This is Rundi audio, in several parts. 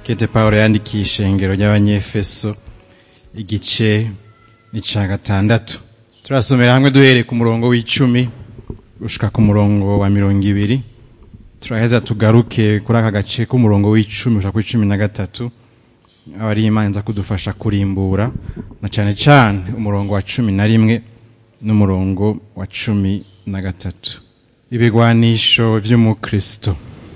kete pawulo yandikiye ishengero ry'abanyefeso igice ni ca gatandatu turasomera hamwe duhereye ku murongo w'icumi gushika ku murongo wa mirongo ibiri turaheza tugaruke kuri aka gace k'umurongo w'icumi gushika kuri cumi na gatatu aba ari imana iza kudufasha kurimbura na cane cane umurongo wa cumi na rimwe n'umurongo wa cumi na gatatu ibigwanisho vy'umukristo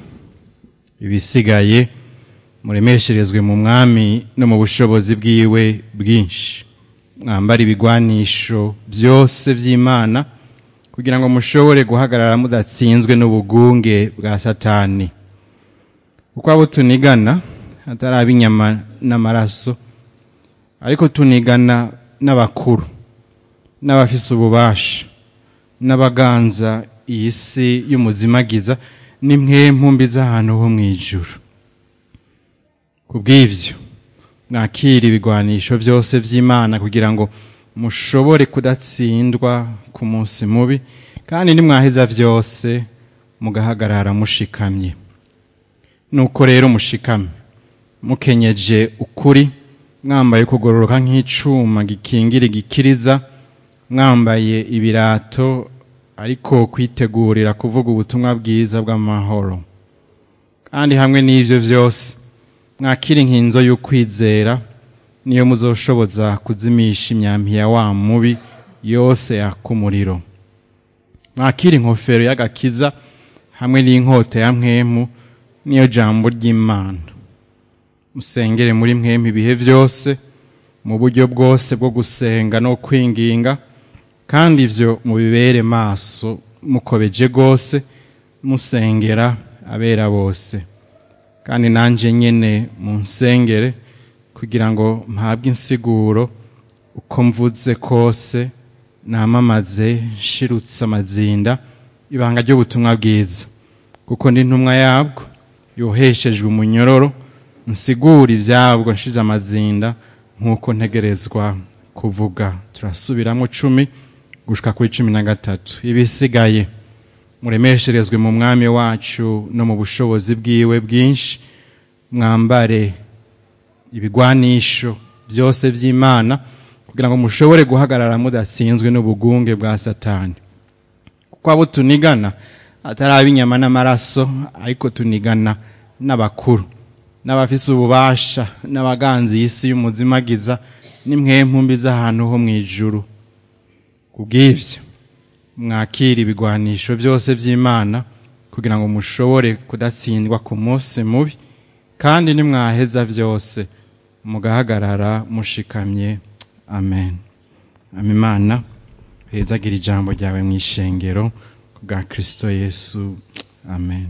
ibisigaye muremesherezwe mu mwami no mu bushobozi bwiwe bwinshi mwambara ibigwanisho byose vy'imana kugira ngo mushobore guhagarara mudatsinzwe n'ubugunge bwa satani kuko abo tunigana atari ab'inyama n'amaraso ariko tunigana n'abakuru n'abafise ububasha n'abaganza iyi si y'umuzimagiza n'impwempumbi z'ahantu ho mw'ijuru ku bw'ivyo mwakira ibigwanisho vyose vy'imana kugira ngo mushobore kudatsindwa ku munsi mubi kandi nimwaheza vyose mugahagarara mushikamye nuko rero mushikame mukenyeje ukuri mwambaye kugororoka nk'icuma gikingira igikiriza mwambaye ibirato ariko kwitegurira kuvuga ubutumwa bwiza bw'amahoro kandi hamwe n'ivyo vyose mwakira inkinzo y'ukwizera niyo muzoshoboza kuzimisha imyampi ya wa mubi yose yaka umuriro mwakira inkofero y'agakiza hamwe n'inkota ya mpwemu niyo jambo ry'imana musengere muri mpwemu ibihe vyose mu buryo bwose bwo gusenga no kwinginga kandi ivyo mubibere maso mukobeje rwose musengera abera bose kandi nanje nyene munsengere kugira ngo mpabwe insiguro uko mvuze kose namamaze nshirutse amazinda ibanga ry'ubutumwa bwiza kuko ndi ntumwa yabwo yoheshejwe umunyororo nsigura ivyabwo nshize amazinda nk'uko ntegerezwa kuvuga turasubiramwo cumi gushika kuri cumi na gatatu ibisigaye muremesherezwe mu mwami wacu no mu bushobozi bwiwe bwinshi mwambare ibigwanisho byose vy'imana kugira ngo mushobore guhagarara mudatsinzwe n'ubugunge bwa satani kuko abo tunigana atari ab'inyama n'amaraso ariko tunigana n'abakuru n'abafise ububasha n'abaganzi y'isi y'umuzimagiza n'impwempumbi z'ahantu ho mw'ijuru kubw'ivyo mwakira ibigwanisho byose vy'imana kugira ngo mushobore kudatsindwa ku munsi mubi kandi nimwaheza vyose mugahagarara mushikamye amen amimana hezagira ijambo ryawe mw'ishengero bwa kristo yesu amen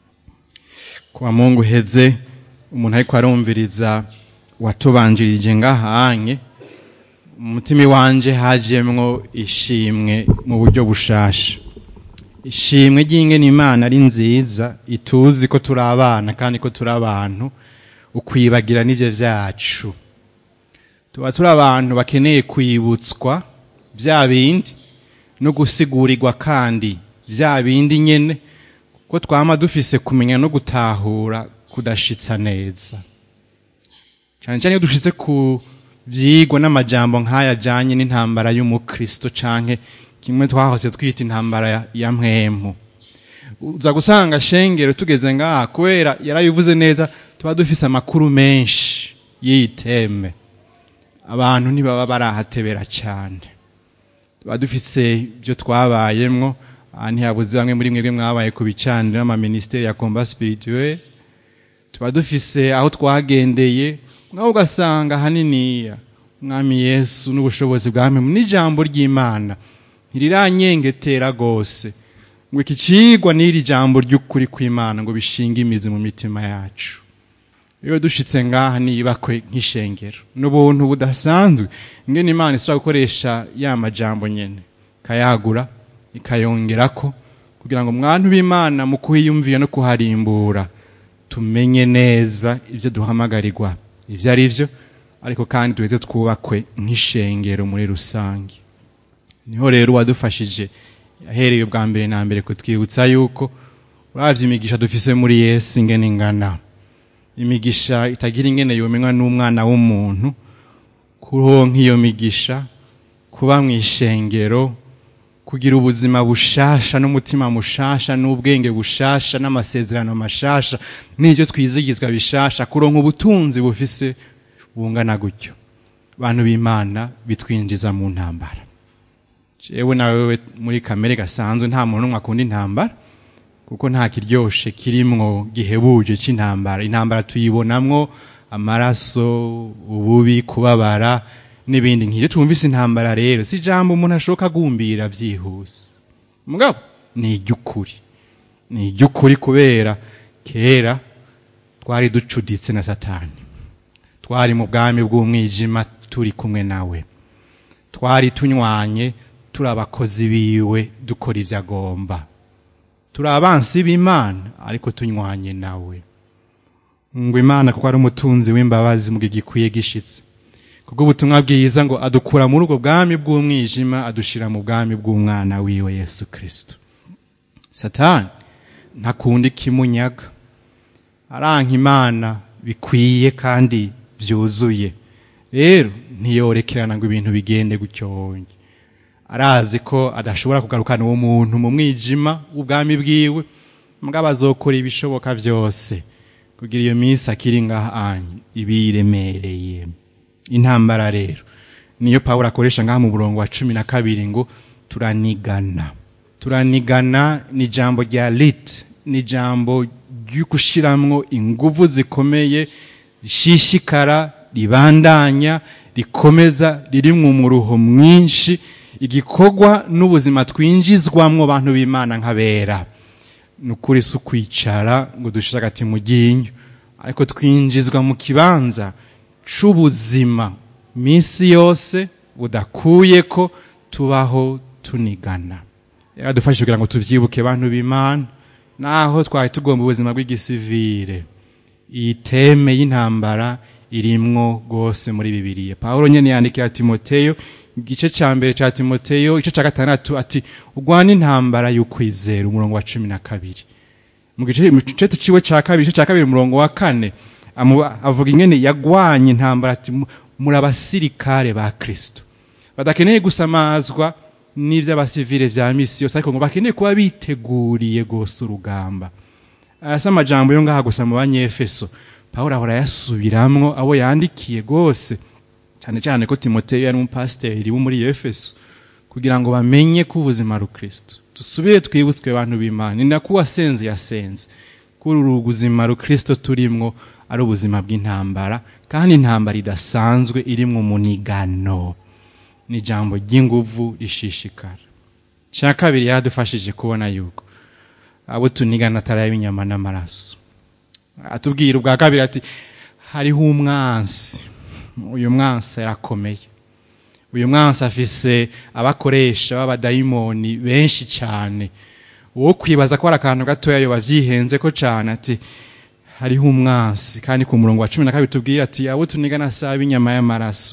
kuwa mungu heze umuntu ariko arumviriza watubanjirije ngahanye umutima wanje hajemwo ishimwe mu buryo bushasha ishimwe ry'ingene imana ari nziza ituzi ko turi abana kandi ko turi abantu ukwibagira n'ivyo vyacu tuba turi abantu bakeneye kwibutswa vya bindi no gusigurirwa kandi vya bindi nyene ko twama dufise kumenya no gutahura kudashitsa neza cane cane iyo dushitse ku vyigwa n'amajambo nk'aya ajanye n'intambara y'umukristo canke kimwe twahose twita intambara ya mpwemu uza gusanga shengero tugeze ngaha kubera yarabivuze neza tuba dufise amakuru menshi y'iteme abantu ntibaba barahatebera cane tuba dufise ibyo twabayemwo aha ntihabuze bamwe muri mwebwe mwabaye ku bicaniro n'amaministeri ya combat spirituel tuba dufise aho twagendeye mwaho ugasanga haniniya umwami yesu n'ubushobozi bwa mpemu n'ijambo ry'imana ntiriranyengetera rwose ngo iki cigwa n'iri jambo ry'ukuri kw'imana ngo bishinge imizi mu mitima yacu rero dushitse ngaha niyibakwe nk'ishengero n'ubuntu budasanzwe ingene imana ishobora gukoresha ya majambo nyene ikayagura ikayongerako kugira ngo mwantu b'imana mu kuhiyumvira no kuharimbura tumenye neza ivyo duhamagarirwa ivyo ari vyo ariko kandi duheze twubakwe nk'ishengero muri rusange niho rero uwadufashije yahereye ubwa mbere na mbere kutwibutsa yuko uravye imigisha dufise muri yesu ingene ingana imigisha itagira ingene yomenywa n'umwana w'umuntu kuronka iyo migisha kuba mu ishengero kugira ubuzima bushasha n'umutima mushasha n'ubwenge bushasha n'amasezerano mashasha n'ibyo twizigizwa bishasha kuronka ubutunzi bufise bungana gutyo abantu b'imana bitwinjiza mu ntambara jewe nawe muri kamere gasanzwe nta muntu n'umwe akunda intambara kuko nta kiryoshe kirimwo gihebuje c'intambara intambara tuyibonamwo amaraso ububi kubabara n'ibindi nk'ibyo twumvise intambara rero si ijambo umuntu ashoka agumbira byihuse mugabo ni iry'ukuri ni iry'ukuri kubera kera twari ducuditse na satani twari mu bwami bw'umwijima turi kumwe nawe twari tunywanye turi abakozi biwe dukora ibyo agomba turi abansi b'imana ariko tunywanye nawe ngo imana kuko ari umutunzi w'imbabazi mu gihe gikwiye gishitse kubwo ubutumwa bwiza ngo adukura muri ubwo bwami bw'umwijima adushira mu bwami bw'umwana wiwe yesu kirisito satani ntakunda ikimunyaga aranka imana bikwiye kandi byuzuye rero ntiyorekerana ngo ibintu bigende gutyonye arazi ko adashobora kugarukana uwo muntu mu mwijima w'ubwami bwiwe mugabo azokora ibishoboka byose kugira iyo minsi akiri ngahanye ibiremereye intambara rero niyo pawulo akoresha ngaha mu murongo wa cumi na kabiri ngo turanigana turanigana ni ijambo rya lit ni ijambo ryo gushiramwo inguvu zikomeye rishishikara ribandanya rikomeza riri mu muruho mwinshi igikorwa n'ubuzima twinjizwamwo abantu b'imana nk'abera ni ukuri si ukwicara ngo dushire agati mu ryinyo ariko twinjizwa mu kibanza c'ubuzima minsi yose budakuye ko tubaho tunigana yaradufashe kugira ngo tuvyibuke bantu b'imana naho twari tugomba ubuzima bw'igisivire iyi teme y'intambara irimwo rwose muri bibiliya pawulo nyene yandikira timoteyo igice ca mbere ca timoteyo igice ca gatandatu ati urwana intambara y'ukwizera umurongo wa cumi na kabiri mu gice ciwe ca kabiri igice ca kabiri umurongo wa kane avuga ingene yagwanye intambara ati muri abasirikare ba kristo badakeneye gusamazwa n'ivy'abasivile vya misi yose ariko ngo bakeneye kuba biteguriye gose urugamba aya si amajambo yo ngaha gusa mu banyefeso pawulo ahora yasubiramwo abo yandikiye gose cyane cyane ko timoteyo yari umupasiteri wo muri efeso kugira ngo bamenye ko ubuzima ari ukristo dusubire twibutswe abantu b'imana ni nako uwasenze yasenze kuri uru buzima rukristo turimwo ari ubuzima bw'intambara kandi intambara idasanzwe irimwo umunigano ni ijambo ry'inguvu rishishikara cya kabiri yaradufashije kubona yuko abo tunigana atari inyama n'amaraso atubwira ubwa kabiri ati hariho umwansi uyu mwansi arakomeye uyu mwansi afise abakoresha b'abadayimoni benshi cyane uwo kwibaza ko ari akantu gatoya yo bavyihenze ko cyane ati hariho umwansi kandi ku murongo wa cumi na kabiri tubwira ati abo tunigana saba inyama y'amaraso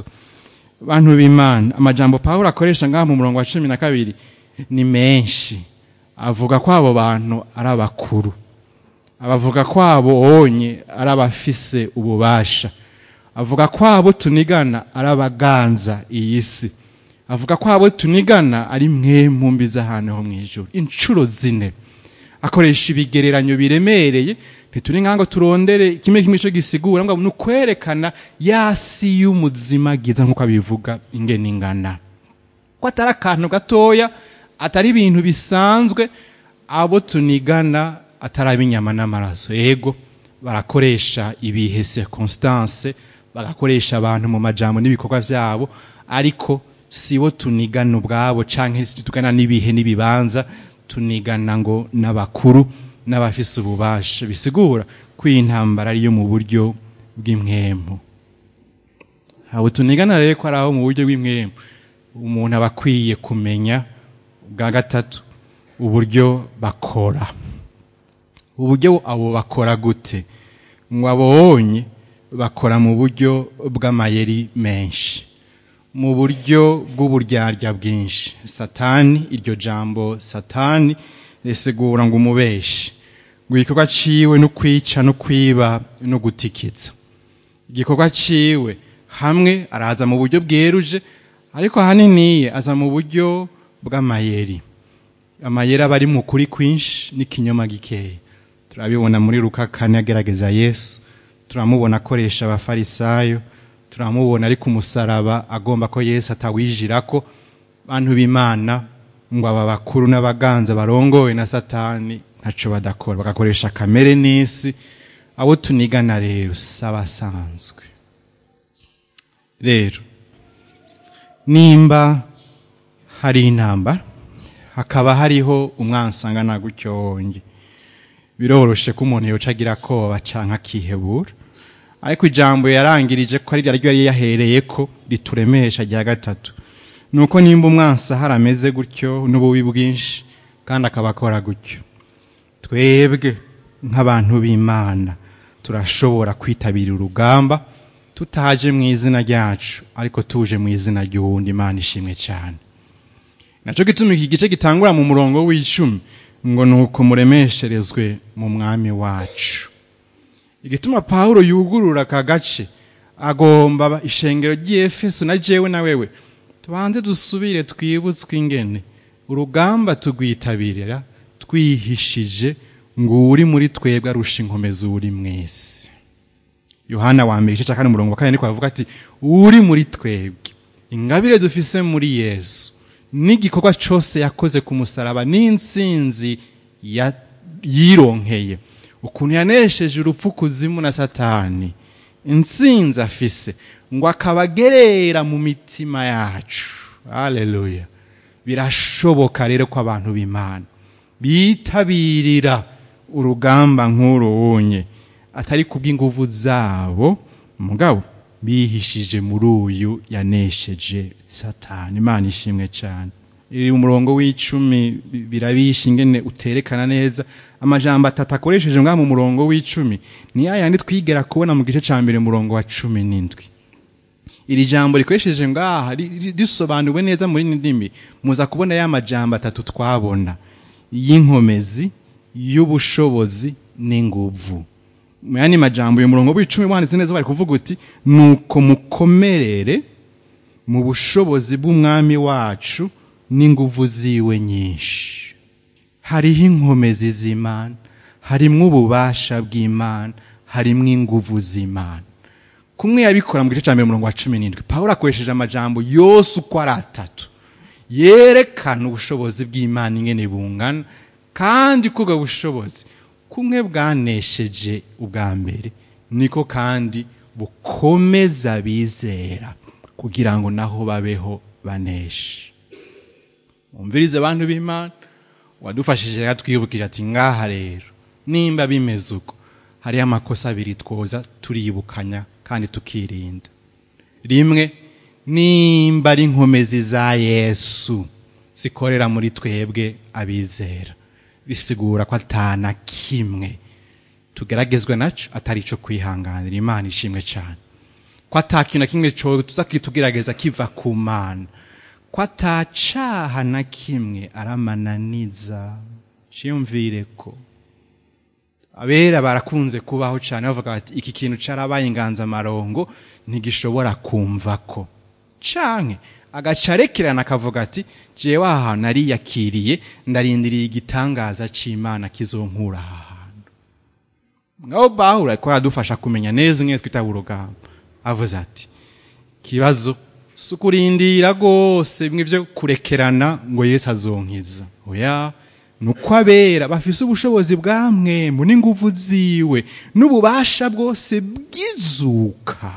bantu b'imana amajambo pawulo akoresha ngaha mu murongo wa cumi na kabiri ni menshi avuga ko abo bantu ari abakuru abavuga ko abo onye ari abafise ububasha avuga ko abo tunigana ari abaganza iyi si avuga ko abo tunigana ari mwe mumbi z'ahantu ho mu ijoro inshuro zine akoresha ibigereranyo biremereye ntituri nkango turondere kimwe kimwe cyo gisigura ngo ni ukwerekana yasi y'umuzima giza nk'uko abivuga ingene ingana ko atari akantu gatoya atari ibintu bisanzwe abo tunigana atari ab'inyama n'amaraso yego barakoresha ibihe circonstance bagakoresha abantu mu majambo n'ibikorwa byabo ariko sibo tunigana ubwabo canke tugana n'ibihe n'ibibanza tunigana ngo n'abakuru n'abafise ububasha bisigura ko iyi ntambara ariyo mu buryo bw'imwemu abo tunigana rero ko ari aho mu buryo bw'imwemu umuntu aba akwiye kumenya bwa gatatu uburyo bakora uburyo abo bakora gute ngo abonye bakora mu buryo bw'amayeri menshi mu buryo bw'uburyarya bwinshi satani iryo jambo satani risigura ngo umubeshi ngo igikorwa ciwe no kwica no kwiba no gutikitsa igikorwa ciwe hamwe araza mu buryo bweruje ariko ahanini aza mu buryo bw'amayeri amayeri aba ari mu kuri kwinshi n'ikinyoma gikeya turabibona muri Luka kane agerageza yesu turamubona akoresha abafarisayo turamubona ari ku musaraba agomba ko yesu atawijirako bantu b'imana ngo aba bakuru n'abaganza barongowe na satani ntaco badakora bagakoresha kamere n'isi abo tunigana rero s'abasanzwe rero nimba hari intambara hakaba hariho umwansangana gutyo wonge biroroshe ko umuntu yoca agira akoba canke akihebura ariko ijambo yarangirije ko ari ryo yari yahereye ko rituremesha rya gatatu nuko nimba umwansa harameze gutyo n'ububi bwinshi kandi akaba akora gutyo twebwe nk'abantu b'imana turashobora kwitabira urugamba tutaje mu izina ryacu ariko tuje mu izina ry'uwundi imana ishimwe cyane nacyo gituma iki gice gitangura mu murongo w'icumi ngo ni uko muremesherezwe mu mwami wacu igituma pawulo yugurura aka gace agomba ishengero ry'efeso na jewe na wewe tubanze dusubire twibutswe ingene urugamba tugwitabirira twihishije ngo uri muri twebwe arusha inkomezi uri mwese yohana wa mbere igice cya kane umurongo wa kane niko bavuga ati uri muri twebwe ingabire dufise muri yesu n'igikorwa cyose yakoze ku musaraba n'insinzi yironkeye ukuntu yanesheje urupfu kuzimu na satani insinzi afise ngo akabagerera mu mitima yacu haleluya birashoboka rero ko abantu b'imana bitabirira urugamba nk'uru wunye atari kubw'inguvu zabo mugabo bihishije muri uyu yanesheje satani imana ishimwe cyane iri umurongo w'icumi birabisha ingene uterekana neza amajambo atatu akoresheje ngaha mu murongo w'icumi ni ya yandi twigera kubona mu gice cya mbere murongo wa cumi n'indwi iri jambo rikoresheje ngaha risobanuwe neza muri ndimi muza kubona ya majambo atatu twabona y'inkomezi y'ubushobozi n'inguvu mu yandi majambo uyu murongo w'icumi wanditse neza bari kuvuga uti nuko mukomerere mu bushobozi bw'umwami wacu n'inguvu ziwe nyinshi hariho inkomezi z'imana harimwo ububasha bw'imana harimwo inguvu z'imana kumwe yabikora mu gice cya mbere umurongo wa cumi n'indwi pawulo akoresheje amajambo yose uko ari atatu yerekana ubushobozi bw'imana ingene bungana kandi ko ubwo bushobozi kumwe bwanesheje ubwa mbere niko kandi bukomeza bizera kugira ngo naho babeho baneshe umvirize abantu b'imana wadufashije rero twibukije ati ngaha rero nimba bimeze uko hariho amakosa abiri twoza turibukanya kandi tukirinda rimwe nimba ari inkomezi za yesu zikorera muri twebwe abizera bisigura ko atana kimwe tugeragezwe naco atari ico kwihanganira imana ishimwe cyane ko atakintu na kimwe tuza kitugerageza kiva ku mana ko atacaha na kimwe aramananiza ciyumvire ko abera barakunze kubaho cyane bavuga bati iki kintu carabaye inganzamarongo ntigishobora kumva ko canke agaca arekerana akavuga ati jewe aha hantu nariyakiriye ndarindiriye igitangaza c'imana kizonkura aha hantu ngabo bahura ariko aradufasha kumenya neza imwe twitaba urugamba avuze ati kibazo si ukurindira rwose bimwe byo kurekerana ngo yesu azonkiza oya ni uko abera bafise ubushobozi bwa mwemu n'inguvu ziwe n'ububasha bwose bw'izuka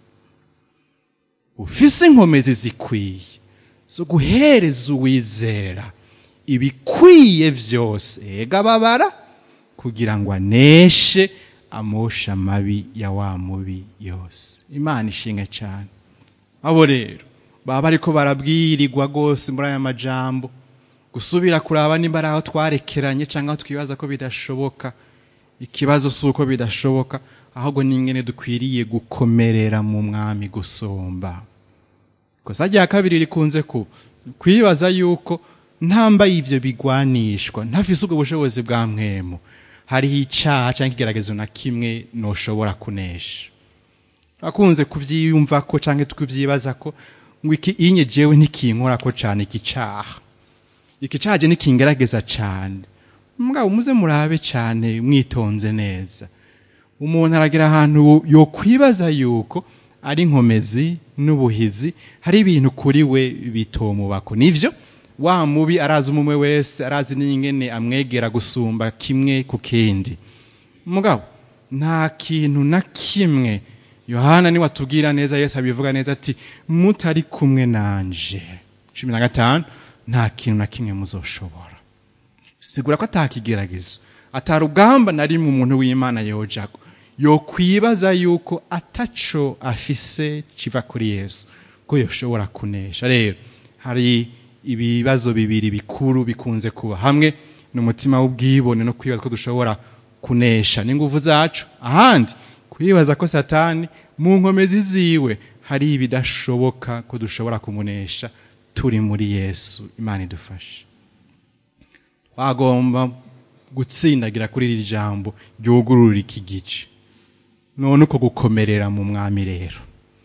ufise inkomezi zikwiye zo guhereza uwizera ibikwiye byose ega babara kugira ngo aneshe amosha amabi ya wa mubi yose imana ishinga cyane abo rero baba bariko barabwirirwa rwose muri aya majambo gusubira kuraba nimba ari aho twarekeranye cyangwa aho twibaza ko bidashoboka ikibazo si uko bidashoboka ahubwo n'ingene dukwiriye gukomerera mu mwami gusumba gusa rya kabiri rikunze ku kwibaza yuko ntambaye ibyo bigwanishwa ntafise ubwo bushobozi bwa mwemu hariho icaha canke ikigeragezo na kimwe noshobora kunesha akunze kuvyiyumva ko canke tukivyibaza ko ngo iki inye jewe ntikinkora ko cane iki caha iki caha je nikingerageza cane mugabo muze murabe cane mwitonze neza umuntu aragira ahantu yokwibaza yuko ari inkomezi n'ubuhizi hari ibintu kuri we bitomubako nivyo wa mubi arazi umumwe wese arazi n'ingene amwegera gusumba kimwe ku kindi mugabo nta kintu na kimwe yohana niwe atubwira neza yesu abivuga neza ati mutari kumwe nanje cumi na gatanu nta kintu na kimwe muzoshobora sigura ko atakigeragezo atarugamba na rimwe umuntu w'imana yojago yokwibaza yuko ataco afise kiva kuri yesu ko yoshobora kunesha rero hari ibibazo bibiri bikuru bikunze kuba hamwe n'umutima w'ubwibone no kwibaza ko dushobora kunesha n'inguvu zacu ahandi kwibaza ko satani mu nkomezi ziwe hari ibidashoboka ko dushobora kumunesha turi muri yesu imana idufashe twagomba gutsindagira kuri iri jambo ryugurura iki gice none uko gukomerera mu mwami rero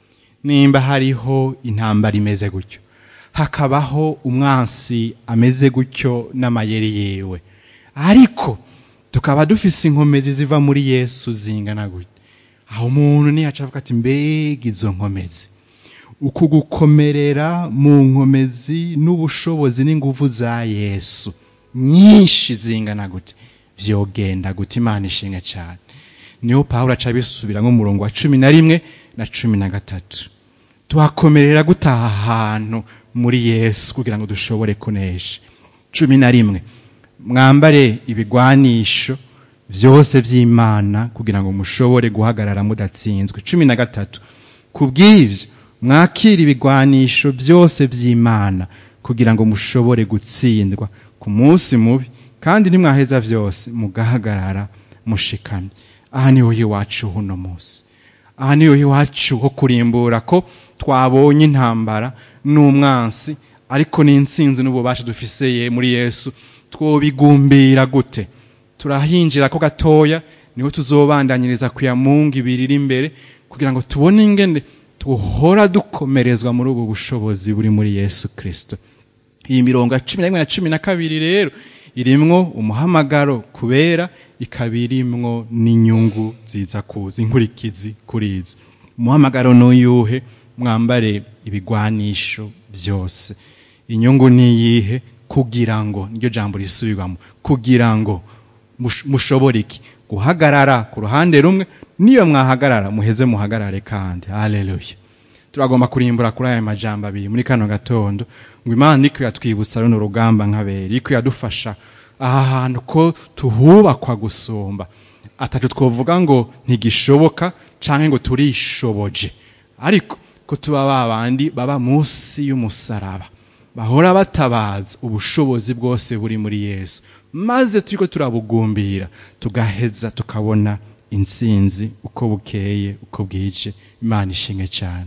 nimba hariho intambara imeze gutyo hakabaho umwansi ameze gutyo n'amayeri yewe ariko tukaba dufise inkomezi ziva muri yesu zingana gutya aho umuntu niyaca avuga ati mbega izo nkomezi uku gukomerera mu nkomezi n'ubushobozi n'inguvu za yesu nyinshi zingana gute vyogenda gute imana ishinga cyane niho pawulo aca bisubira nk'umurongo wa cumi na rimwe na cumi na gatatu tuhakomerera gutaha ahantu muri yesu kugira ngo dushobore kunesha cumi na rimwe mwambare ibigwanisho byose by'imana kugira ngo mushobore guhagarara mudatsinzwe cumi na gatatu ku bw'ibyo mwakira ibigwanisho byose by'imana kugira ngo mushobore gutsindwa ku munsi mubi kandi ntimwaheza byose mugahagarara mushikamye aha niho iwacu uno munsi aha niho iwacu ho kurimbura ko twabonye intambara n'umwansi ariko n'insinzi n'ububasha dufiseye muri yesu twobigumbira gute turahinjira ko gatoya niho tuzobandanyiriza ku ya mungu ibiri iri imbere kugira ngo tubone ingene tuhora dukomerezwa muri ubu bushobozi buri muri yesu kirisito iyi mirongo ya cumi na rimwe na cumi na kabiri rero irimwo umuhamagaro kubera ikaba irimwo n'inyungu ziza kuza inkurikizi kuri izo umuhamagaro n'uyuhe mwambare ibigwanisho byose inyungu niyihe kugira ngo niryo jambo risubirwamo kugira ngo mushobore iki guhagarara ku ruhande rumwe niyo mwahagarara muheze muhagarare kandi haleluya turagomba kurimbura kuri aya majambo abiri muri kano gatondo ngo imana iko yatwibutsa runo rugamba nk'abera iko yadufasha aha hantu ko tuhubakwa gusumba atatu twovuga ngo ntigishoboka canke ngo turishoboje ariko ko tuba babandi baba munsi y'umusaraba bahora batabaza ubushobozi bwose buri muri yesu maze turiko turabugumbira tugaheza tukabona intsinzi uko bukeye uko bwije imana ishinge cyane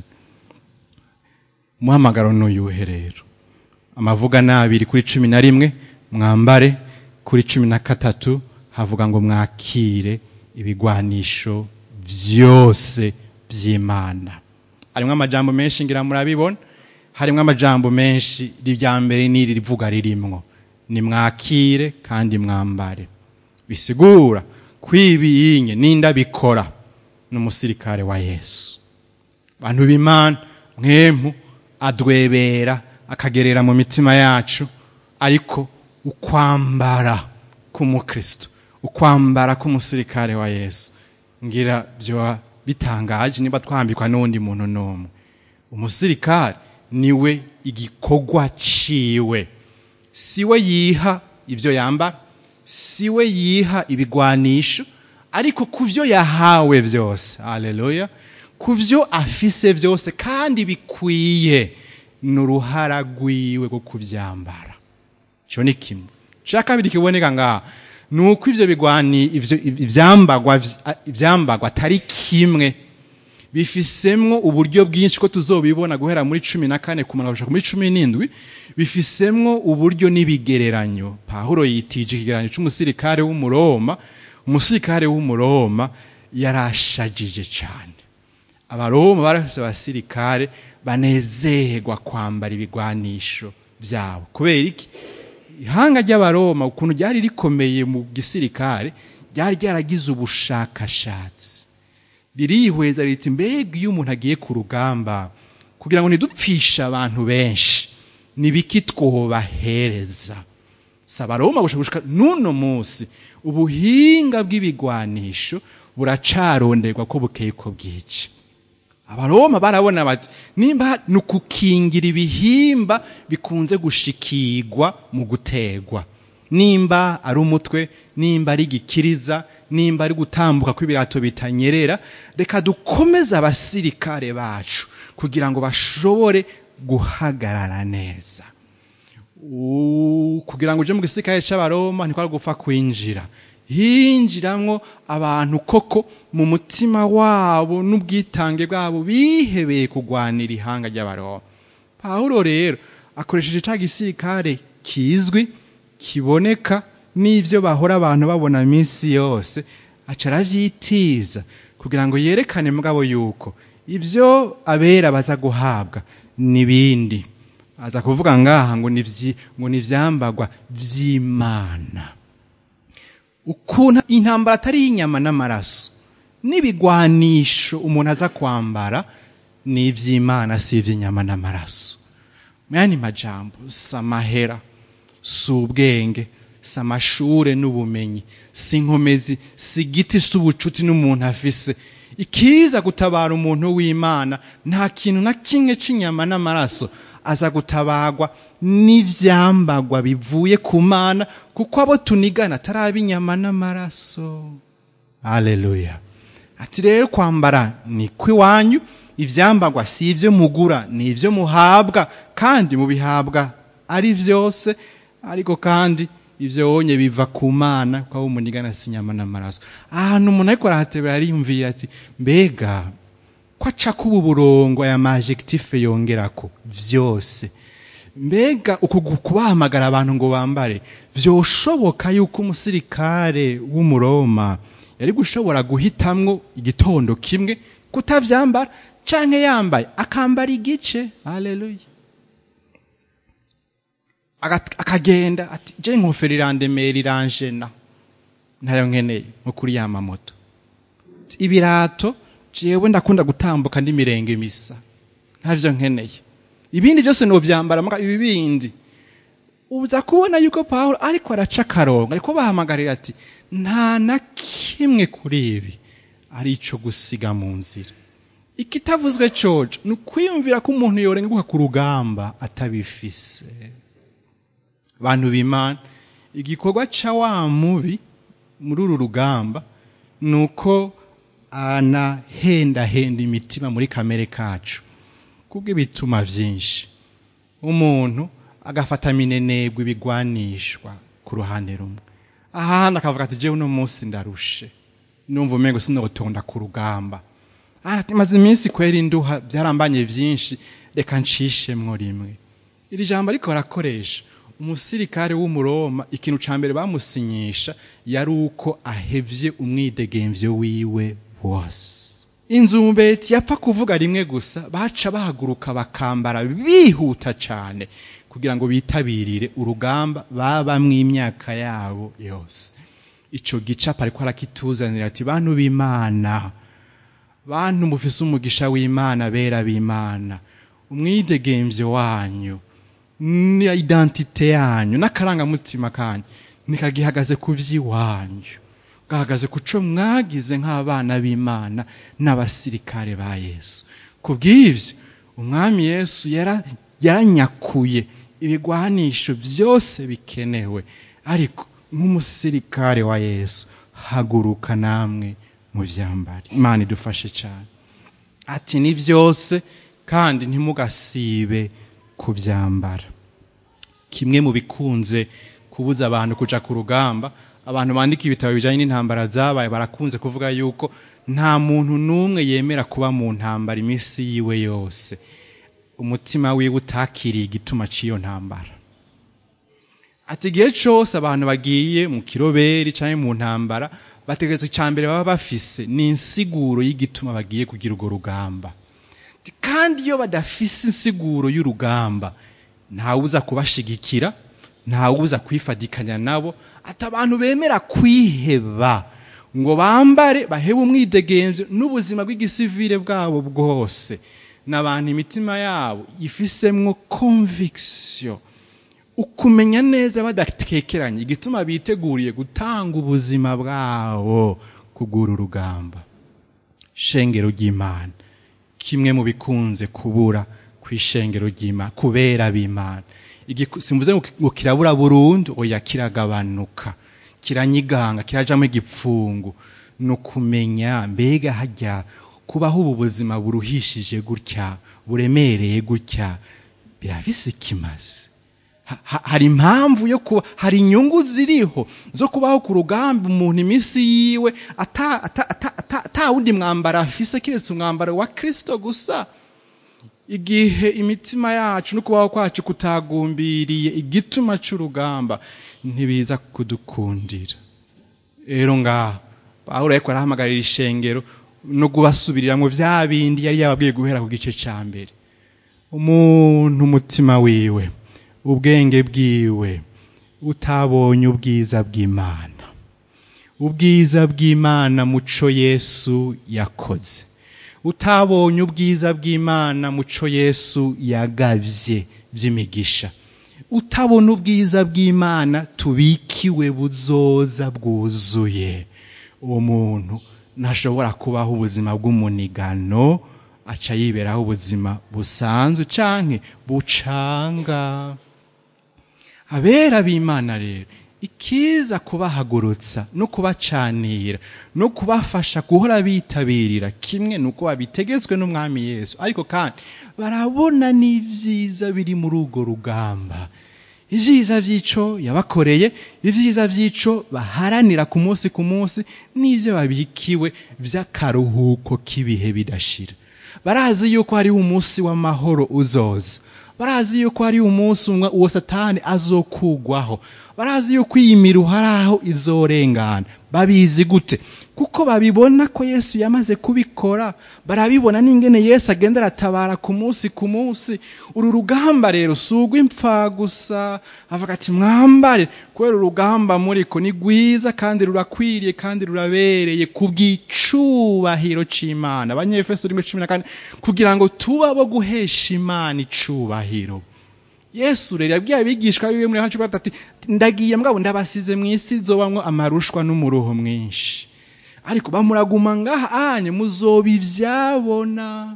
umuhamagaro n'uyuhe rero amavuga n'abiri kuri cumi na rimwe mwambare kuri cumi na gatatu havuga ngo mwakire ibigwanisho byose by'imana harimo amajambo menshi ngira murabibona harimo amajambo menshi irya mbere n'iri rivuga ririmwo ni mwakire kandi mwambare bisigura kwibiyinye n'indabikora n'umusirikare wa yesu bantu b'imana mwemu adwebera akagerera mu mitima yacu ariko ukwambara k'umukristo ukwambara k'umusirikare wa yesu ngira byoba bitangaje niba twambikwa n'undi muntu n'umwe umusirikare niwe igikorwa ciwe siwe yiha ibyo yambara siwe yiha ibigwanisho ariko ku byo yahawe byose haleluya ku byo afise byose kandi bikwiye ni uruhara rwiwe rwo kubyambara icyo ni kimwe cya kabiri kiboneka ngaha ni uko ibyo bigwani ibyambagwa atari kimwe bifisemwo uburyo bwinshi ko tuzobibona guhera muri cumi na kane kumanuka muri cumi n'indwi bifisemwo uburyo n'ibigereranyo pahuro yitije ikigereranyo cy'umusirikare w'umuroma umusirikare w'umuroma yarashajije cyane abaroma barafise abasirikare banezerwa kwambara ibigwanisho byabo kubera iki ihanga ry'abaroma ukuntu ryari rikomeye mu gisirikare ryari ryaragize ubushakashatsi ririhweza riti mbega iyo umuntu agiye ku rugamba kugira ngo ntidupfishe abantu benshi ni biki twobahereza si abaroma gushaka n'uno munsi ubuhinga bw'ibigwanisho buracaronderwa ko bukeye ko bwica abaroma barabona bati nimba ni ukukingira ibihimba bikunze gushikirwa mu gutegwa nimba ari umutwe nimba ari igikiriza nimba ari gutambuka kw'ibirato bitanyerera reka dukomeze abasirikare bacu kugira ngo bashobore guhagarara neza kugira ngo uje mu gisirikare cy'abaroma ntikwari gupfa kwinjira hinjiramwo abantu koko mu mutima wabo n'ubwitange bwabo bihebeye kurwanira ihanga ry'abaroma pawulo rero akoresheje cya gisirikare kizwi kiboneka n'ibyo bahora abantu babona minsi yose aca arabyitiza kugira ngo yerekane mugabo yuko ibyo abera baza guhabwa n'ibindi aza kuvuga ngaha ngo ni ibyambagwa by'imana ukuntu intambara atari iy'inyama n'amaraso n'ibigwanisho umuntu aza kwambara ni iby'imana si iby'inyama n'amaraso mu yandi majambo si amahera si ubwenge si amashure n'ubumenyi si inkomezi si igiti si ubucuti n'umuntu afise ikiza gutabara umuntu w'imana nta kintu na kimwe cy'inyama n'amaraso aza gutabagwa n'ibyambagwa bivuye ku mana kuko abo tunigana atari inyama n'amaraso aleluya ati rero kwambara ni kw'iwanyu ibyambagwa si ibyo mugura ni ibyo muhabwa kandi mubihabwa ari byose ariko kandi ibyo wonye biva ku mana kuko abo umunigana si inyama n'amaraso ahantu umuntu ariko arahatebera ariyumvira ati mbega ko aca kuba uburongo aya majegitife yongera ko byose mbega uku kubahamagara abantu ngo bambare byoshoboka yuko umusirikare w'umuroma yari gushobora guhitamwo igitondo kimwe kutabyambara canke yambaye akambara igice haleluya akagenda ati je inkofero irandemera iranjena ntayo nkeneye nko kuri ya mamoto ibirato jewe ndakunda gutambuka n'imirenge misa ntavyo nkeneye ibindi byose novyambara muga ibi bindi uza kubona yuko Pawulo ariko araca akarongo ariko bahamagarira ati nta na kimwe kuri ibi ari ico gusiga mu nzira ikitavuzwe coco ni ukwiyumvira ko umuntu yorenguka ku rugamba atabifise bantu b'imana igikorwa ca wa mubi muri uru rugamba ni uko anahendahenda imitima muri kamere kacu kubwo ibituma byinshi umuntu agafata minenegwa ibigwanishwa ku ruhande rumwe ahandi akavuga ati jewe uno munsi ndarushe numva umengo sinotonda ku rugamba maze iminsi kwera induha byarambanye byinshi reka nshishemwo rimwe iri jambo ariko barakoresha umusirikare w'umuroma ikintu ca mbere bamusinyisha yari uko ahevye umwidegemvyo wiwe wose inzumbeti yapfa kuvuga rimwe gusa baca bahaguruka bakambara bihuta cane kugira ngo bitabirire urugamba babamwo imyaka yabo yose ico gicapa ariko arakituzanira ati bantu b'imana bantu mufise umugisha w'imana bera b'imana umwidegemvyo wanyu ni identite yanyu n'akarangamutima kanyu nikagihagaze ku vy'iwanyu gahagaze ku co mwagize nk'abana b'imana n'abasirikare ba yesu ku bw'ivyo umwami yesu yaranyakuye ibigwanisho byose bikenewe ariko nk'umusirikare wa yesu haguruka namwe mu vyambare imana idufashe cyane ati ni byose kandi ntimugasibe kubyambara kimwe mu bikunze kubuza abantu kuja ku rugamba abantu bandika ibitabo bijanye n'intambara zabaye barakunze kuvuga yuko nta muntu n'umwe yemera kuba mu ntambara iminsi yiwe yose umutima wiwe utakiriye igituma cy'iyo ntambara ati igihe cyose abantu bagiye mu kiroberi cyangwa mu ntambara bategereza icya mbere baba bafise ni insiguro y'igituma bagiye kugira urwo rugamba kandi iyo badafise insiguro y'urugamba ntawuza kubashigikira ntawuza kwifadikanya nabo ati abantu bemera kwiheba ngo bambare bahebe umwidegenzo n'ubuzima bw'igisivire bwabo bwose n'abantu imitima yabo ifisemwo conviction ukumenya neza badatekeranye igituma biteguriye gutanga ubuzima bwabo kugura urugamba shengero ry'imana kimwe mu bikunze kubura ku ishengero ry'imana kubera b'imana simvuze ngo kirabura burundu oya kiragabanuka kiranyiganga kirajamo igipfungu ni ukumenya mbega hajya kubaho ubu buzima buruhishije gutya buremereye gutya birafise ikimaze hari impamvu yo kuba hari inyungu ziriho zo kubaho ku rugamba umuntu iminsi yiwe ata wundi mwambaro afise keretse umwambaro wa kirisito gusa igihe imitima yacu no kubaho kwacu kutagumbiriye igituma cy'urugamba ntibiza kudukundira rero ngaho pawulo ariko arahamagarira ishengero no kubasubiriramwo bya bindi yari yababwiye guhera ku gice cya mbere umuntu umutima wiwe ubwenge bwiwe utabonye ubwiza bw'imana ubwiza bw'imana muco yesu yakoze utabonye ubwiza bw'imana muco yesu yagabye by'imigisha utabona ubwiza bw'imana tubikiwe buzoza bwuzuye uwo muntu ntashobora kubaho ubuzima bw'umunigano aca yiberaho ubuzima busanzwe canke bucanga abera b'imana rero ikiza kubahagurutsa no kubacanira no kubafasha guhora bitabirira kimwe nuko babitegetswe n'umwami yesu ariko kandi barabona n'ibyiza biri muri urwo rugamba ibyiza by'ico yabakoreye ibyiza by'ico baharanira ku munsi ku munsi n'ibyo babikiwe by'akaruhuko k'ibihe bidashira barazi yuko hariho umunsi w'amahoro uzoza barazi yuko hari umunsi umwe uwo satani azokugwaho barazi yuko iyi miruho ari aho izorengana babizi gute kuko babibona ko yesu yamaze kubikora barabibona n'ingene yesu agenda aratabara ku munsi ku munsi uru rugamba rero si urw'imfa gusa avuga ati mwambare kubera urugamba muriko ni rwiza kandi rurakwiriye kandi rurabereye ku bw'icubahiro c'imana abanyefeso rimwe cumi na kane kugira ngo tuba bo guhesha imana icubahiro yesu rero yabwiye abigishwa biwe muri hacu ati ndagiye mbwabo ndabasize mu isi zobamwo amarushwa n'umuruho mwinshi ariko bamuraguma ngaha anye muzoba ivyabona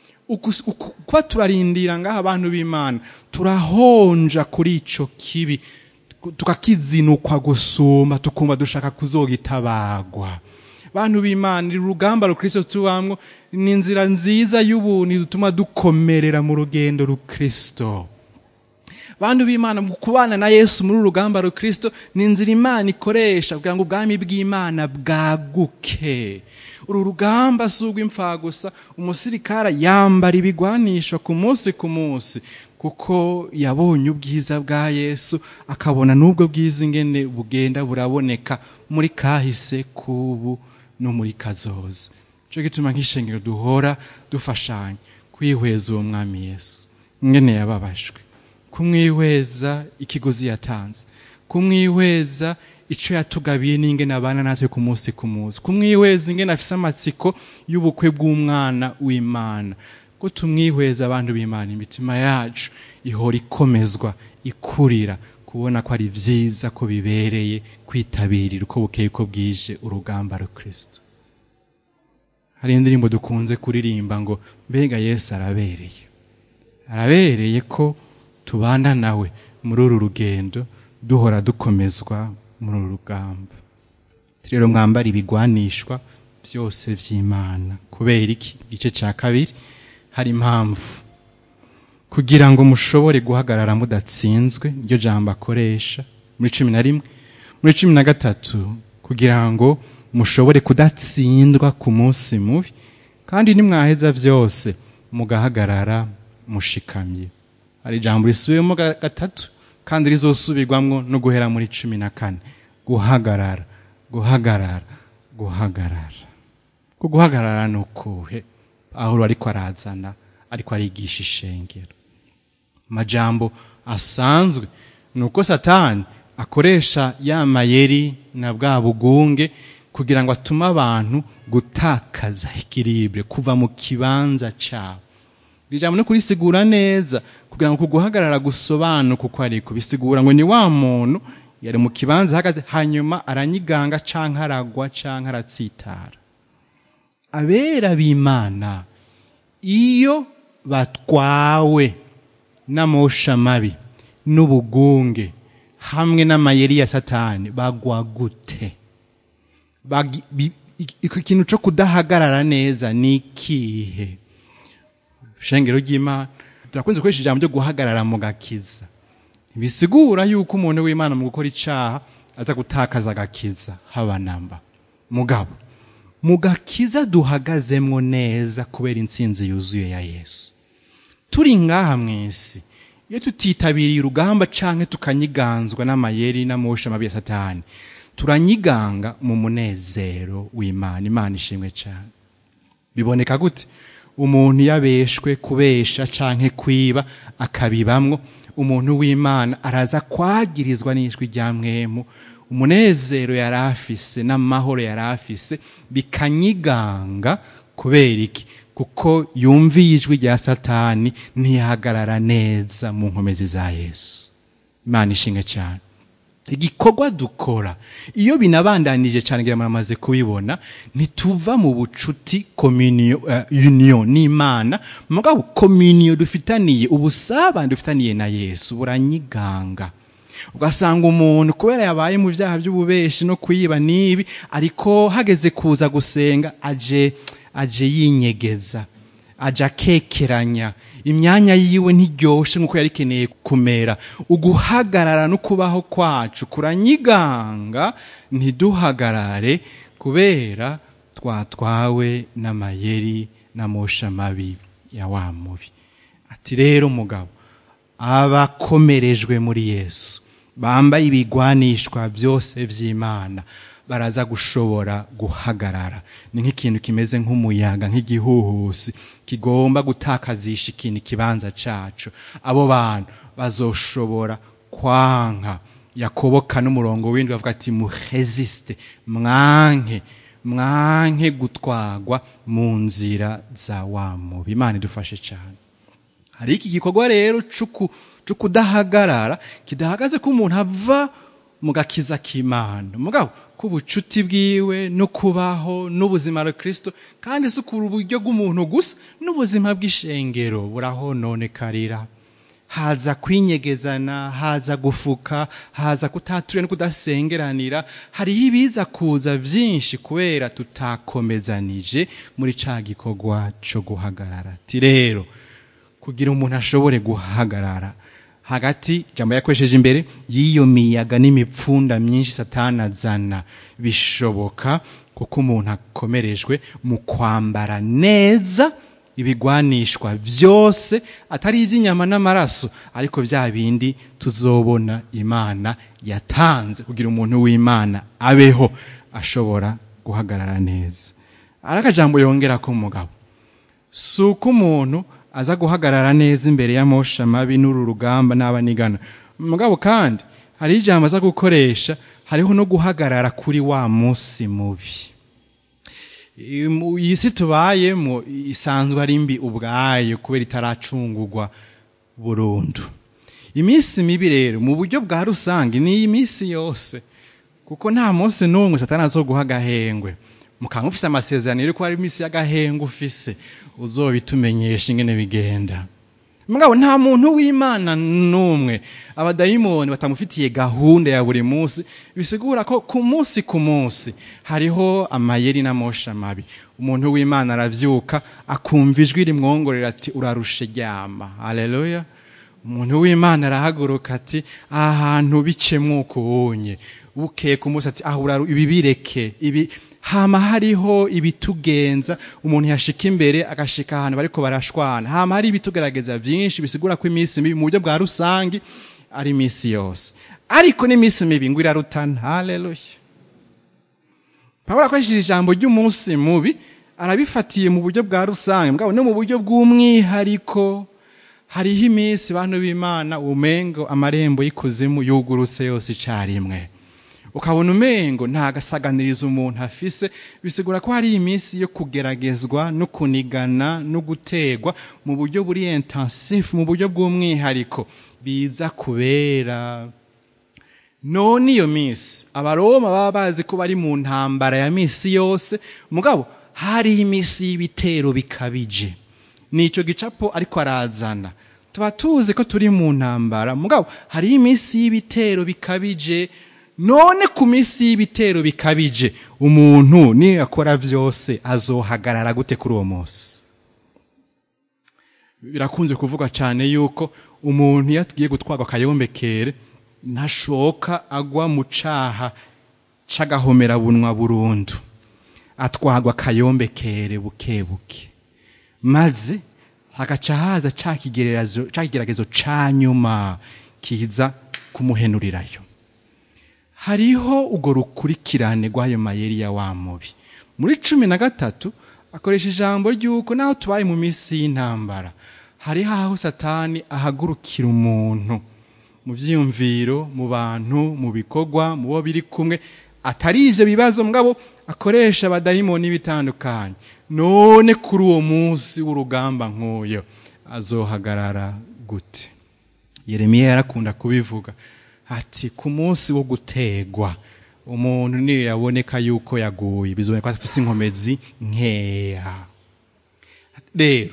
kuba turarindira ngaha abantu b'imana turahonja kuri ico kibi tukakizinukwa gusuma tukumva dushaka kuzogitabagwa bantu b'imana iri rugamba rukristo tubamwo ni inzira nziza y'ubuntu dutuma dukomerera mu rugendo rukristo bantu b'imana mu kubana na yesu muri uru rugamba rukristo ni inzira imana ikoresha kugira ngo ubwami bw'imana bwaguke uru rugamba si urw'imfa gusa umusirikara yambara ibigwanisho ku munsi ku munsi kuko yabonye ubwiza bwa yesu akabona n'ubwo bwiza ingene bugenda buraboneka muri kahise k'ubu no muri kazoza cyo gituma nk'ishengero duhora dufashanya kwihweza uwo mwami yesu ingene yababajwe kumwihweza ikigozi yatanze kumwihweza icyo yatugabiye n'ingene abana natwe ku munsi ku munsi kumwihweza ingene afise amatsiko y'ubukwe bw'umwana w'imana ko tumwihweza abantu b'imana imitima yacu ihora ikomezwa ikurira kubona ko ari byiza ko bibereye kwitabirira uko bukeye uko bwije urugamba rukristo hari indirimbo dukunze kuririmba ngo mbega yesu arabereye arabereye ko tubana nawe muri uru rugendo duhora dukomezwa muri uru rugamba rero mwambara ibigwanishwa byose by'imana kubera iki igice cya kabiri hari impamvu kugira ngo mushobore guhagarara mudatsinzwe iryo jambo akoresha muri cumi na rimwe muri cumi na gatatu kugira ngo mushobore kudatsindwa ku munsi mubi kandi nimwaheza byose mugahagarara mushikamye hari ijambo risubiyemo gatatu kandi rizosubirwamwo no guhera muri cumi na kane guhagarara guhagarara guhagarara ku guhagarara ni ukuhe aho ariko arazana ariko arigisha ishengero amajambo asanzwe ni uko satani akoresha ya mayeri na bwa bugunge kugira ngo atume abantu gutakaza ikiribure kuva mu kibanza cyabo iri jambo no kurisigura neza kugira ngo kuguhagarara gusobanuke uko ariko bisigura ngo ni wa muntu yari mu kibanza ahagaze hanyuma aranyiganga canke aragwa canke aratsitara abera b'imana iyo batwawe n'amosha mabi n'ubugunge hamwe n'amayeri ya satani bagwa gute Bagi- bi- iki kintu cyo kudahagarara neza ni ikihe shengero ry'imana turakunze gukoresha ijambo ryo guhagarara mu gakiza bisigura yuko umuntu w'imana mu gukora icaha aza gutakaza agakiza haba namba mugabo mu gakiza duhagazemwo neza kubera intsinzi yuzuye ya yesu turi ngaha mw'isi iyo tutitabiriye urugamba canke tukanyiganzwa n'amayeri n'amosha mabi ya satani turanyiganga mu munezero w'imana imana ishimwe cyane biboneka gute umuntu yabeshwe kubesha canke kwiba akabibamwo umuntu w'imana araza kwagirizwa n'ijwi rya mwemu umunezero yari afise n'amahoro yari afise bikanyiganga kubera iki kuko yumviye ijwi rya satani ntiyahagarara neza mu nkomezi za yesu imana ishinga cyane igikorwa dukora iyo binabandanije cyane ngira muramaze kubibona ntituva mu bucuti communion uh, union n'imana mugabo communion dufitaniye ubusabane dufitaniye na yesu buranyiganga ugasanga umuntu kubera yabaye mu byaha by'ububeshi no kuyiba n'ibi ariko hageze kuza gusenga aje aje yinyegeza aje akekeranya imyanya yiwe ntiryoshe nk'uko yari ikeneye kumera uguhagarara no kubaho kwacu kuranyiganga ntiduhagarare kubera twatwawe n'amayeri n'amosha mabi ya wa mubi ati rero mugabo abakomerejwe muri yesu bambaye ibigwanishwa byose by'imana baraza gushobora guhagarara ni nk'ikintu kimeze nk'umuyaga nk'igihuhusi kigomba gutakazisha ikintu ikibanza cacu abo bantu bazoshobora kwanka yakoboka n'umurongo w'indwi bavuga ati muheziste mwanke mwanke gutwagwa mu nzira za wa mubi imana idufashe cyane hari iki gikorwa rero cyo kudahagarara kidahagaze ko umuntu ava mu gakiza k'imana mugabo k'ubucuti bwiwe no kubaho n'ubuzima bwa kirisito kandi si ukura uburyo bw'umuntu gusa n'ubuzima bw'ishengero burahononekarira haza kwinyegezana haza gufuka haza kutaturira no kudasengeranira hariho ibiza kuza byinshi kubera tutakomezanije muri ca gikorwa cyo guhagarara ati rero kugira umuntu ashobore guhagarara hagati jambo yakoresheje imbere y'iyo miyaga n'imipfunda myinshi satana azana bishoboka kuko umuntu akomerejwe mu kwambara neza ibigwanishwa byose atari iby'inyama n'amaraso ariko bya bindi tuzobona imana yatanze kugira umuntu w'imana abeho ashobora guhagarara neza ari akajambo yongera ko umugabo si uko umuntu aza guhagarara neza imbere y'amosha mabi n'uru rugamba n'abanigana mugabo kandi hari ijambo aza gukoresha hariho no guhagarara kuri wa munsi mubi iyi si tubayemo isanzwe ari mbi ubwayo kubera itaracungurwa burundu iminsi mibi rero mu buryo bwa rusange ni iyi minsi yose kuko nta munsi n'umwe satana zo guha agahengwe mukaba mufise amasezerano yuko hari iminsi y'agahengwe ufise uzobitumenyesha ingene bigenda mugabo nta muntu w'imana n'umwe abadayimoni batamufitiye gahunda ya buri munsi bisigura ko ku munsi ku munsi hariho amayeri n'amosha mabi umuntu w'imana aravyuka akumva ijwi rimwongorera ati urarushe ryama haleluya umuntu w'imana arahaguruka ati aha hantu bicemwo ukubonye bukeye ku munsi ati aho ibi bireke ibi hama hariho ibitugenza umuntu yashika imbere agashika ahantu bariko barashwana hama hari ibitugaragaza byinshi bisigura ko iminsi mibi mu buryo bwa rusangi ari iminsi yose ariko n'iminsi mibi ngo irarutana haleluya pawulo akoresheje ijambo ry'umunsi mubi arabifatiye mu buryo bwa rusange mbwabo no mu buryo bw'umwihariko hariho iminsi bantu b'imana umengo amarembo y'ikuzimu yugurutse yose icarimwe ukabona umengo nta gasaganiriza umuntu afise bisigura ko hari iminsi yo kugeragezwa no kunigana no gutegwa mu buryo buri intensifu mu buryo bw'umwihariko biza kubera none iyo minsi abaroma baba bazi ko bari mu ntambara ya minsi yose mugabo hariho iminsi y'ibitero bikabije nico gicapo ariko arazana tuba tuzi ko turi mu ntambara mugabo hariho iminsi y'ibitero bikabije none ku minsi y'ibitero bikabije umuntu niyo akora vyose azohagarara gute kuri uwo munsi birakunze kuvuga cyane yuko umuntu iyo agiye gutwarwa akayombekere ntashoka agwa mu caha c'agahomerabunwa burundu atwarwa akayombekere buke buke maze hagaca haza ca kigeragezo ca nyuma kiza kumuhenurirayo hariho urwo rukurikirane rw'ayo mayeri ya wa mubi muri cumi na gatatu akoresha ijambo ry'uko naho tubaye mu minsi y'intambara hariho aho satani ahagurukira umuntu mu byiyumviro mu bantu mu bikorwa mu bo biri kumwe atari ibyo bibazo mugabo akoresha abadayimoni bitandukanye none kuri uwo munsi w'urugamba nk'uyo azohagarara gute yeremiya yarakunda kubivuga ati ku munsi wo gutegwa umuntu niyo yaboneka yuko yaguye bizoboneka ko afite inkomezi nkeya rero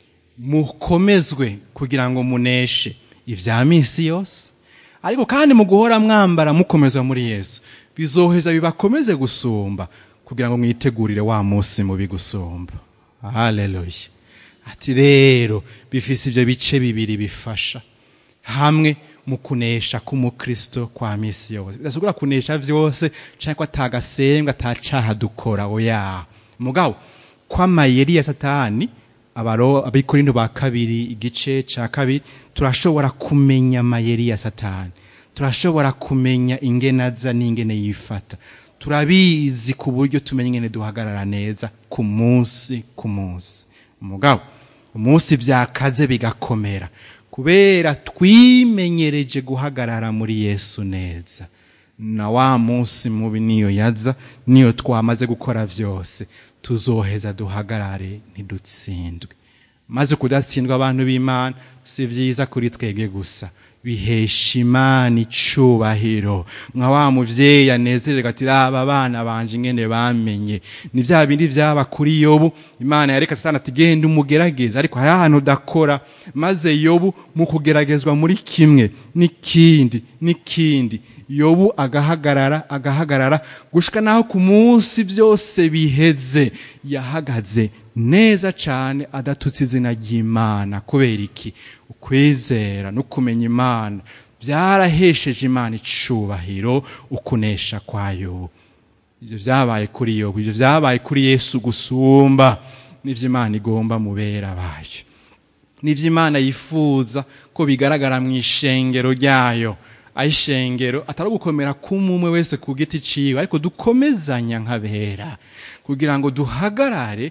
mukomezwe kugira ngo muneshe ibya minsi yose ariko kandi mu guhora mwambara mukomezwa muri yesu bizoheza bibakomeze gusumba kugira ngo mwitegurire wa munsi mubi gusumba haleluya ati rero bifise ibyo bice bibiri bifasha hamwe mu kunesha k'umukristo kwa misi yose bidashobora kunesha vyose canke ko atagasembwa atacaha dukora oya mugabo kw'amayeri ya satani abaro abikorinto ba kabiri igice ca kabiri turashobora kumenya amayeri ya satani turashobora kumenya ingene aza n'ingene yifata turabizi ku buryo tumenya ingene duhagarara neza ku munsi ku munsi mugabo umunsi vyakaze bigakomera kubera twimenyereje guhagarara muri yesu neza na wa munsi mubi niyo yaza niyo twamaze gukora vyose tuzoheza duhagarare ntidutsindwe maze kudatsindwa abantu b'imana si vyiza kuri twebwe gusa bihesha imana icubahiro nka wa muvyeyi anezererwa ati raba abana banje ingene bamenye ni vya bindi vyaba kuri yobu imana yareka satani ati genda umugerageza ariko hari ahantu udakora maze yobu mu kugeragezwa muri kimwe n'ikindi n'ikindi yobu agahagarara agahagarara gushika naho ku munsi byose biheze yahagaze neza cane adatutse izina ry'imana kubera iki ukwizera no kumenya imana byarahesheje imana icubahiro ukunesha kwayo ibyo vyabaye kuri yobu ibyo vyabaye kuri yesu gusumba n'ivyo imana igomba mubera bayo n'ivyo imana yifuza ko bigaragara mu ishengero ryayo aho ishengero atari ugukomera k'umwe wese ku giti ciwe ariko dukomezanya nk'abera kugira ngo duhagarare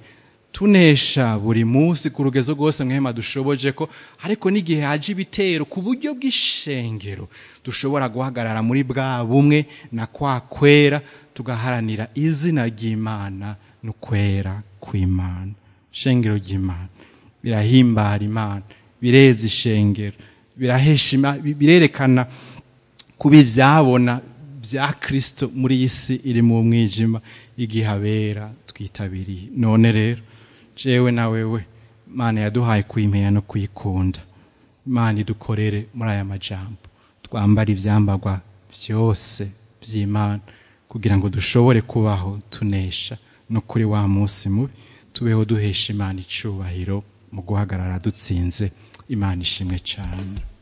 tunesha buri munsi ku rugezo rwose mwema dushoboje ko ariko n'igihe haje ibitero ku buryo bw'ishengero dushobora guhagarara muri bwa bumwe na kwa kwera tugaharanira izina ry'imana n'ukwera kw'imana ishengero ry'imana birahimbara imana bireza ishengero birahesha birerekana kuba ibyabona bya kirisito muri iyi si iri mu mwijima igihe abera twitabiriye none rero jewe na wewe imana yaduhaye kuyimenya no kuyikunda imana idukorere muri aya majambo twambara ibyambarwa byose by'imana kugira ngo dushobore kubaho tunesha no kuri wa munsi mubi tubeho duhesha imana icubahiro mu guhagarara dutsinze imana ishimwe cyane